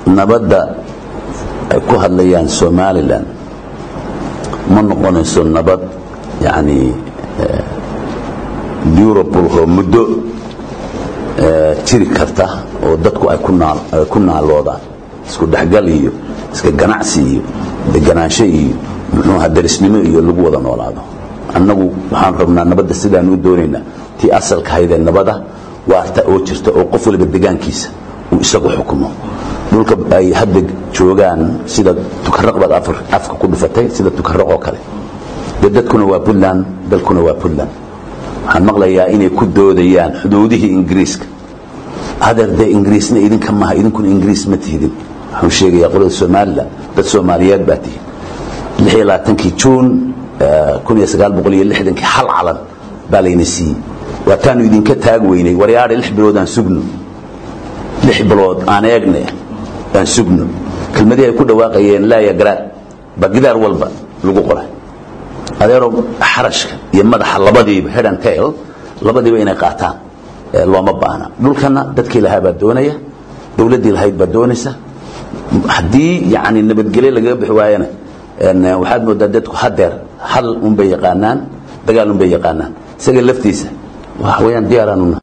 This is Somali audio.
nabadda ay ku hadlayaan somalilan ma noqonayso nabad yani durable oo muddo jiri karta oo dadku ay ku naaloodaan isku dhexgal iyo iska ganacsi iyo deganaansho iyo muxuuha darisnimo iyo lagu wada noolaado annagu waxaan rabnaa nabadda sidaan u doonaynaa tii asalka haydee nabada waarta oo jirta oo qof waliba degaankiisa uu isagu xukumo dhulka ay hadda joogaan sida tukaraq baad afka ku dhufatay sida tukaraq oo kale dee dadkuna waa puntland dalkuna waa puntland waxaan maqlayaa inay ku doodayaan xuduudihii ingiriiska hadeer dee ingiriisna idinka maha idinkuna ingiriis ma tihidin waxaan sheegayaa qolada somalilan dad soomaaliyeed baa tihin lix iyo labaatankii juun kun iyo sagaal boqol iyo lixdankii hal calan baa layna siiyey waataanu idinka taag weynay waryaadhe lix bilood aan sugno lix bilood aan eegne aan sugno kelmadihii ay ku dhawaaqayeen laaya garaad baa gidaar walba lagu qoray adeero xarashka iyo madaxa labadiiba head and tail labadiiba inay qaataan looma baahna dhulkana dadkii lahaa baa doonaya dowladdii lahayd baa doonaysa haddii yani nabadgelyo lagaga bixi waayana waxaad moodaa dadku hadeer hal unbay yaqaanaan dagaal unbay yaqaanaan isaga laftiisa waxa weyaan diyaaraanuna